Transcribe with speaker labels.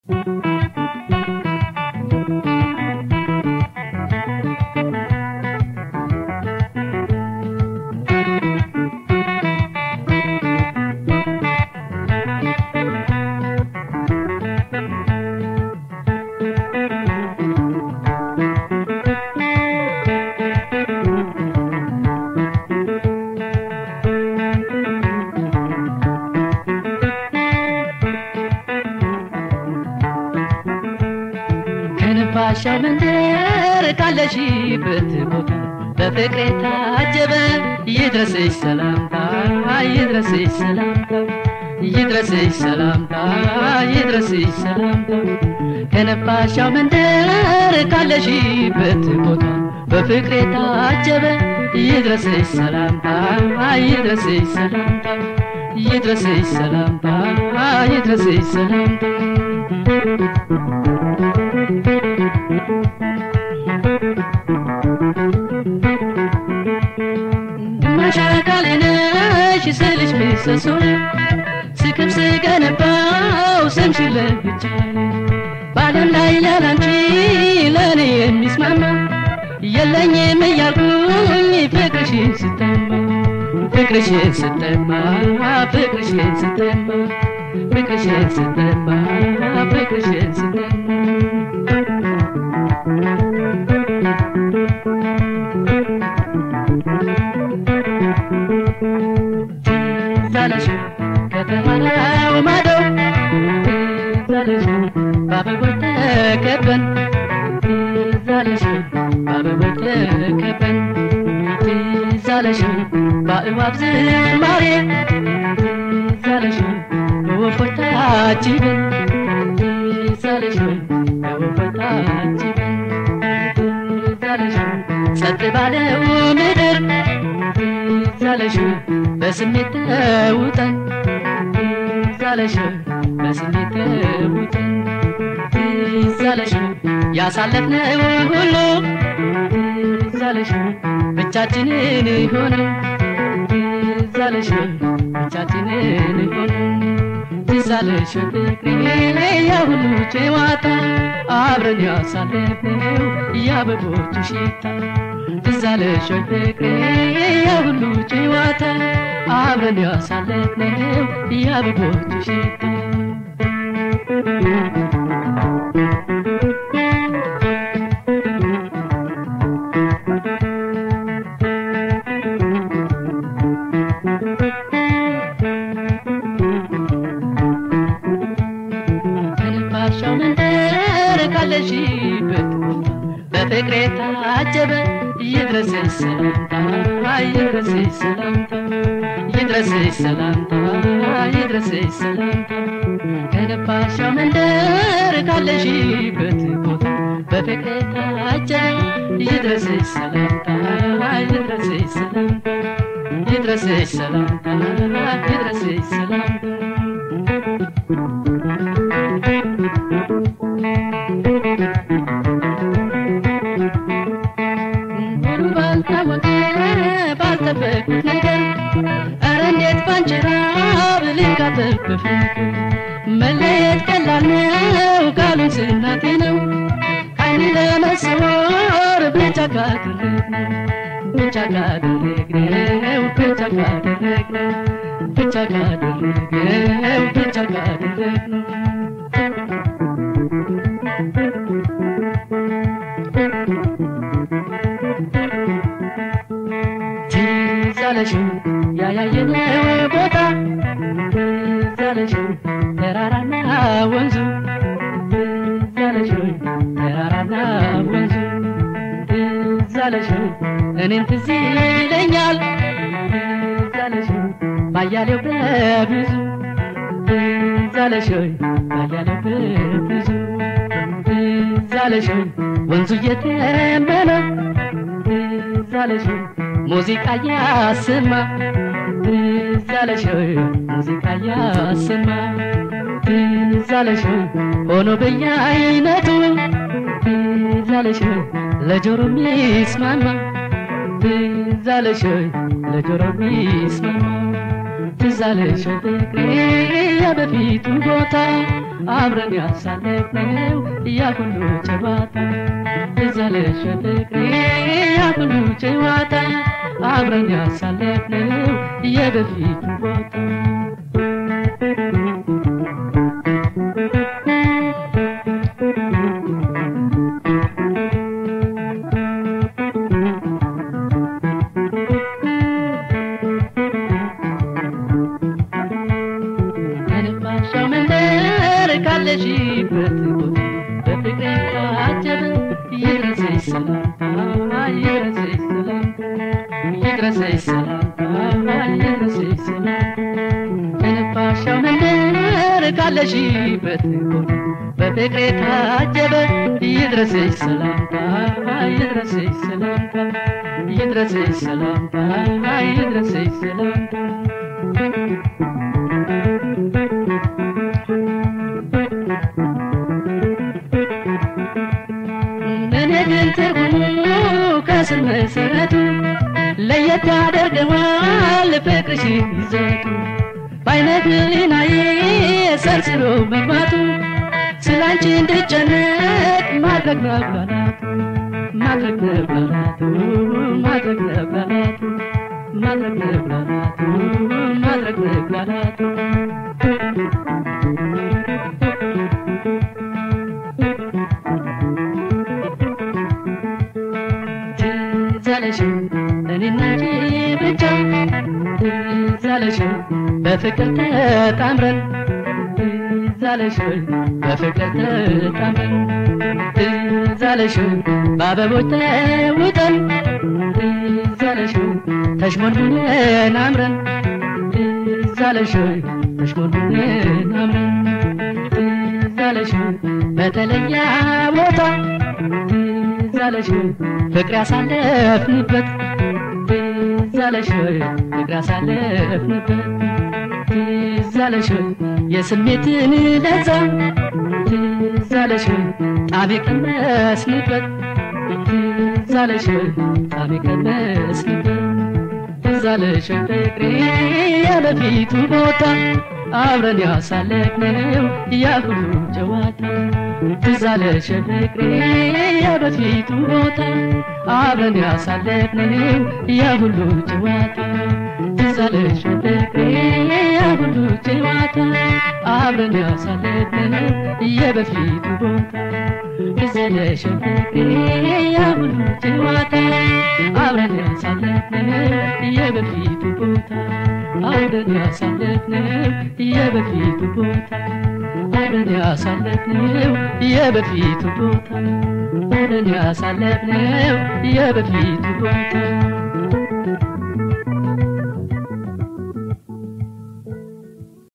Speaker 1: ከነፋሻው መንደር ካለሽበት ቦታ በፍቅሬ ታጀበ ይድረስሽ ሰላምታ ይድረስሽ ሰላምታ ይድረስሽ ሰላምታ ይድረስሽ ሰላምታ ከነፋሻው መንደር ካለሽበት ቦታ በፍቅሬ ታጀበ ይድረስሽ ሰላምታ ይድረስሽ ሰላምታ ይድረስሽ ሰላምታ ይድረስሽ ሰላምታ ግማሽ አካሌ ነሽ ስልሽ ምሰሶ ስክብ ስገነባው ስምሽን ለብቻ በዓለም ላይ ያላንቺ ለእኔ የሚስማማ የለኝም እያልኩኝ ፍቅርሽን ስጠማ ፍቅርሽን ስጠማ ፍቅርሽን ስጠማ ፍቅርሽን ስጠማ ፍቅርሽን ስጠማ ትዛለሽ ከተማው ማዶ ትዛለሽ በአበቦች ተከበን ትዛለሽ በአበቦች ተከበን ትዛለሽ በእባብ ዝማሬ ትዛለሽ በወፎች ታጅበን ትዛለሽ በወፎች ታጅበን ትዛለሽ ጸጥ ባለው ምድር ትዛለሽ በስሜት ተውጠን ትዛለሽ በስሜት ተውጠን ትዛለሽ ያሳለፍነው ሁሉ ትዛለሽ ብቻችንን ሆነ ትዛለሽ ብቻችንን ሆነ ትዛለሽ ፍቅሬ ያ ሁሉ ጨዋታ አብረን ያሳለፍነው የአበቦቹ ሽታ ትዛለሽ ፍቅሬ ያ ሁሉ ጨዋታ አብረን ያሳለፍነው የአበቦቹ ሽታ ከነፋሻው መንደር ካለሽበት በፍቅሬ ታጀበ ይድረስሽ ሰላምታ ይድረስሽ ሰላምታ ይድረስሽ ሰላምታ ይድረስሽ ሰላምታ ከነፋሻው መንደር ካለሽበት ቦታ በፍቅሬ ታጀበ ይድረስሽ ሰላምታ ይድረስሽ ሰላምታ ይድረስሽ ሰላምታ ይድረስሽ ሰላምታ ኑሩ ባልታወቀ ባልጠበቅኩት ነገር ኧረ እንዴት ባንቺ ራብ ልቃጠል በፍቅር መለየት ቀላል ነው ካሉኝ ስናቴ ነው ከዓይኔ ለመሰወር ብቻ ካደረግነው ብቻ ካደረግነው ብቻ ካደረግነው ብቻ ካደረግነው ብቻ ካደረግነው ትዛለሽ ያያየነው ቦታ ትዛለሽ ተራራና ወንዙ ትዛለሽ ተራራና ወንዙ ትዛለሽ እኔን ትዝ ይለኛል ትዛለሽ ባያሌው በብዙ ትዛለሽ ባያሌው በብዙ ትዛለሽ ወንዙ እየተመነ ትዛለሽ ሙዚቃ ያሰማ ትዛለሽ ሙዚቃ ያሰማ ትዛለሽ ሆኖ በየአይነቱ ትዛለሽ ለጆሮ ሚስማማ ትዛለሽ ለጆሮ ሚስማማ ትዛለሽ ፍቅሬ የበፊቱ ቦታ አብረን ያሳለፍነው ያ ሁሉ ጨዋታ ትዝ አለሽ ፍቅሬ ያ ሁሉ ጨዋታ አብረን ያሳለፍነው የበፊቱ ቦታ ከንፋሻው መንደር ካለሽበት ቦታ በፍቅሬ ታጀበ ይድረሰሽ ሰላምታ ይድረሰሽ ሰላምታ ይድረሰሽ ሰላምታ ይድረሰሽ ሰላምታ ከንፋሻው መንደር ካለሽበት ቦታ በፍቅሬ ታጀበ ይድረሰሽ ሰላምታ ይድረሰሽ ሰላምታ ይድረሰሽ ሰላምታ ይድረሰሽ ሰላምታ እኔ ግን ትርጉሙ ከስር መሰረቱ ለየት ያደርገዋል ፍቅርሽ ይዘቱ በአይነት ህሊናዬ ሰርስሮ መግባቱ ስላንቺ እንድጨነቅ ማድረግ መብላላቱ ማድረግ መብላላቱ ማድረግ መብላላቱ ማድረግ መብላላቱ ማድረግ መብላላቱ ትዝ አለሽ እኔና አንቺ ብቻ ትዝ አለሽ በፍቅር ተጣምረን ትዝ አለሽ በፍቅር ተጣምረን ትዝ አለሽ በአበቦች ተውጠን ትዝ አለሽ ተሽሞንሙነን አምረን ትዝ አለሽ ተሽሞንሙነን አምረን ትዝ አለሽ በተለየ ቦታ ትዝ አለሽ ፍቅር ያሳለፍንበት ትዝ አለሽ ፍቅር ያሳለፍንበት ትዝ አለሽ የስሜትን ለዛ ትዝ አለሽ ጣም የቀመስንበት ትዝ አለሽ ጣም የቀመስንበት ትዝ አለሽ ፍቅሬ የበፊቱ ቦታ አብረን ያሳለፍነው ያ ሁሉ ጨዋታ ትዝ አለሽ ፍቅሬ የበፊቱ ቦታ አብረን ያሳለፍነው ያ ሁሉ ጨዋታ ትዝ አለሽ ፍቅሬ ያ ሁሉ ጨዋታ አብረን ያሳለፍነው የበፊቱ ቦታ ትዝ አለሽ ፍቅሬ ያ ሁሉ ጨዋታ አብረን ያሳለፍነው የበፊቱ ቦታ አብረን ያሳለፍነው የበፊቱ ቦታ አብረን ያሳለፍነው የበፊቱ ቦታ አብረን ያሳለፍነው የበፊቱ ቦታ